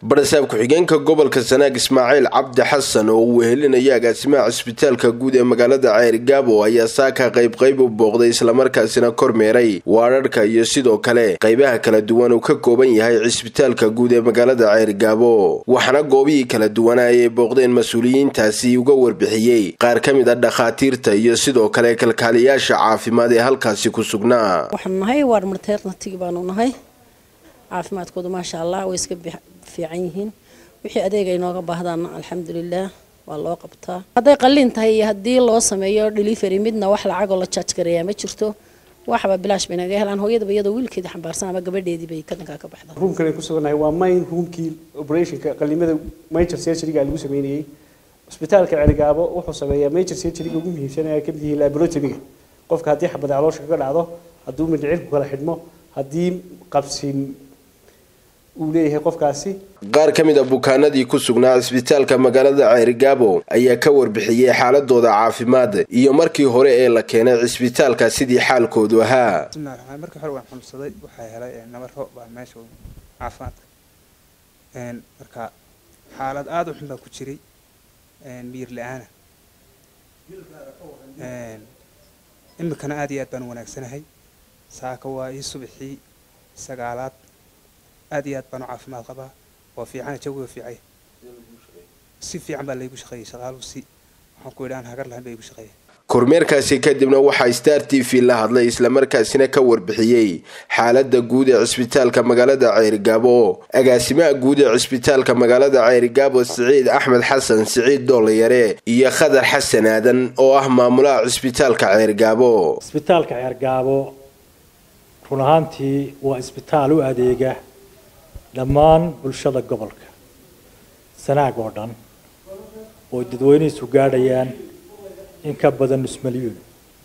barasaab ku-xigeenka gobolka sanaag ismaaciil cabdi xasan oo uu wehelinaya agaasimaha cisbitaalka guud ee magaalada ceerigaabo ayaa saaka qayb qayb u booqday islamarkaasina kormeeray waararhka iyo sidoo kale qaybaha kala duwan uu ka kooban yahay cisbitaalka guud ee magaalada ceerigaabo waxaana goobihii kala duwanaa ay booqdeen mas-uuliyiintaasi uga warbixiyey qaar ka mid a dhakhaatiirta iyo sidoo kale kalkaaliyaasha caafimaad ee halkaasi ku sugnaa waxaanu nahay waar marteernatigi baanu nahay caafimaadkooda maasha allah way iska fiican yihiin wixii adeeg ay nooga baahdaana alxamdulilah waa loo qabtaa hadday qalliin tahay iyo haddii loo sameeyo delivery midna wax lacagoo la jaaj gareeyaa ma jirto waxba bilaash bay naga helaan hooyadaba iyadoo wiilkeeda xambaarsan ama gabadheedii bay kadankaa ka baxda roomkan ay ku sugannahay waa main roomkii operationka qallimada major surgeryga lagu sameynayay cusbitaalka celigaabo wuxuu sameeyaa major surgeryga ugu muhiimsan ee ka mid yihiin laboratoryga qofka haddii xabada caloosha kaga dhacdo hadduu mindhicirku kala xidhmo haddii qabsin uu leeyahay qofkaasi qaar ka mid a bukaanadii ku sugnaa cisbitaalka magaalada ceerigaabo ayaa ka warbixiyey xaaladooda caafimaad iyo markii hore ee la keenay cisbitaalka sidii xaalkoodu ahaa bismillahi markii hore waan xanuunsaday waxaa helay nabaro baa meesha caafimaadka marka xaalad aada u xun baa ku jiray miyir la-aana imikana aada iyo aad baan wanaagsanahay saaka waa ii subaxii sagaalaad aad iyo aad baan u caafimaad qabaa waa fiican jawiga fiicay si fiican baa laygu shaqeeyey shaqaaluhu si waxaan ku idhi aan hagar lahayn baa igu shaqeeyay kormeerkaasi kadibna waxaa star t v la hadlay islamarkaasina ka warbixiyey xaalada guud ee cisbitaalka magaalada ceerigaabo agaasimaha guud ee cisbitaalka magaalada ceerigaabo siciid axmed xasan siciid doolayare iyo khadar xasan aadan oo ah maamulaha cisbitaalka ceerigaabo cisbitaalka ceergaabo run ahaantii waa isbitaal u adeega dhammaan bulshada gobolka sanaag oo dhan oo dadweynihiisu gaadhayaan in ka badan nus malyuun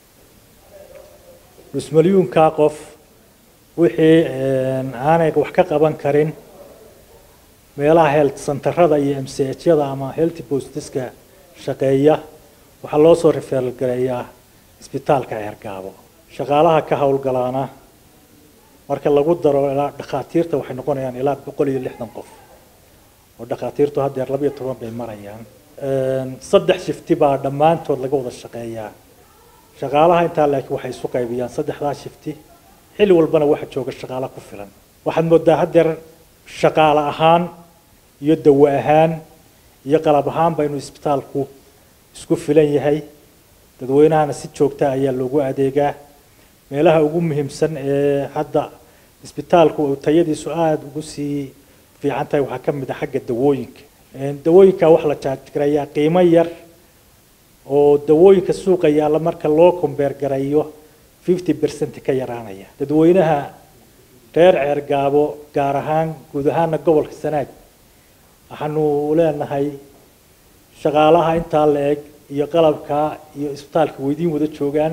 nus malyuunkaa qof wixii aanay wax ka qaban karin meelaha health centerada iyo m c hyada ama health bostiska shaqeeya waxaa loo soo referal gareeyaa isbitaalka ceergaabo shaqaalaha ka howlgalaana marka lagu daro ilaa dhakhaatiirta waxay noqonayaan ilaa boqol iyo lixdan qof oo dhakhaatiirtu haddeer labayo toban bay marayaan saddex shifti baa dhammaantood laga wada shaqeeyaa shaqaalaha intaa laakiin waxay isu qaybiyaan saddexdaa shifti xilli walbana waxa jooga shaqaala ku filan waxaad moodaa haddeer shaqaale ahaan iyo dawo ahaan iyo qalab ahaan baynu isbitaalku isku filan yahay dadweynahana si joogta ayaa loogu adeegaa meelaha ugu muhiimsan ee hadda isbitaalku tayadiisu aada ugu sii fiican tahay waxaa ka mid a xagga dawooyinka dawooyinka waxaa la jaajgareeyaa qiimo yar oo dawooyinka suuqa yaalla marka loo kombeer gareeyo fifty percent ka yaraanaya dadweynaha reer ceergaabo gaar ahaan guud ahaana gobolka sanaag waxaanu leenahay shaqaalaha intaa la eg iyo qalabka iyo isbitaalka weydiin wada joogaan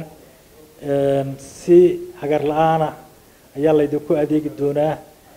si hagar la-aana ayaa laydinku adeegi doonaa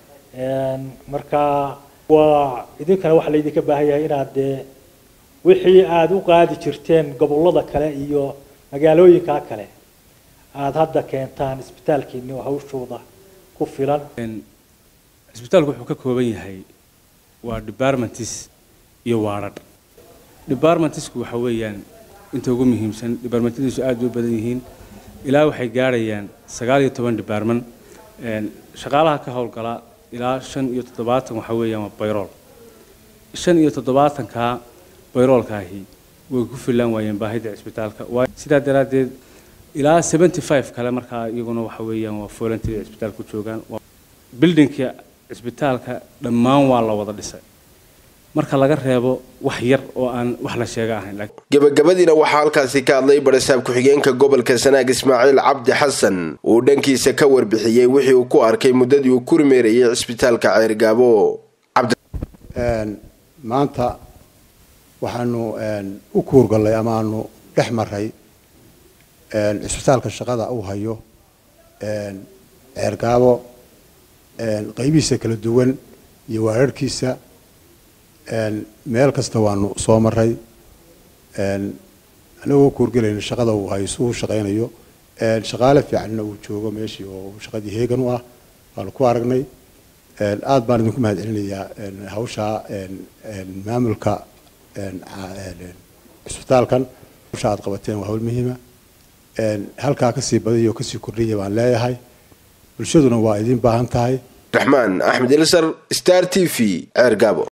marka waa idinkana waxaa laydinka baahan yahay inaad dee wixii aada u qaadi jirteen gobolada kale iyo magaalooyinka kale aada hadda keentaan isbitaalkiini oo hawshooda ku filan cisbitaalku wuxuu ka kooban yahay waa departmentis iyo waaradh departmentisku waxa weeyaan inta ugu muhiimsan departmentadiisu aada u badan yihiin ilaa waxay gaadhayaan sagaal iyo toban department shaqaalaha ka howlgala ilaa shan iyo toddobaatan waxa weeyaan waa bayrool shan iyo toddobaatanka bayroolkaahi way ku filaan waayeen baahida cisbitaalka sidaa daraaddeed ilaa seventy five kale markaa iyaguna waxa weeyaan waa volunteer cisbitaalka ku joogaan buildingka cisbitaalka dhammaan waa la wada dhisay marka laga reebo wax yar oo aan wax la sheega ahayn gabagabadiina waxaa halkaasi ka hadlay barasaab ku-xigeenka gobolka sanaag ismaaciil cabdi xasan uu dhankiisa ka warbixiyey wixii uu ku arkay muddadii uu ku rimeerayay cisbitaalka ceergaabo maanta waxaanu u kuurgallay ama aanu dhex maray cisbitaalka shaqada uu hayo ceergaabo qaybihiisa kala duwan iyo waararhkiisa meel kasta waanu soo maray anagoo kuurgelayna shaqada uu hayso uu shaqaynayo shaqaale fiicanna uu joogo meeshii oo shaqadii heegan u ah waanu ku aragnay aada baan idinku mahad celinayaa hawshaa maamulka cisbitaalkan hawsha aad qabateen waa hawl muhiima halkaa kasii badiyo kasii kordhiya baan leeyahay bulshaduna waa idin baahan tahay raxmaan axmed ilsar star t v ceer gaabo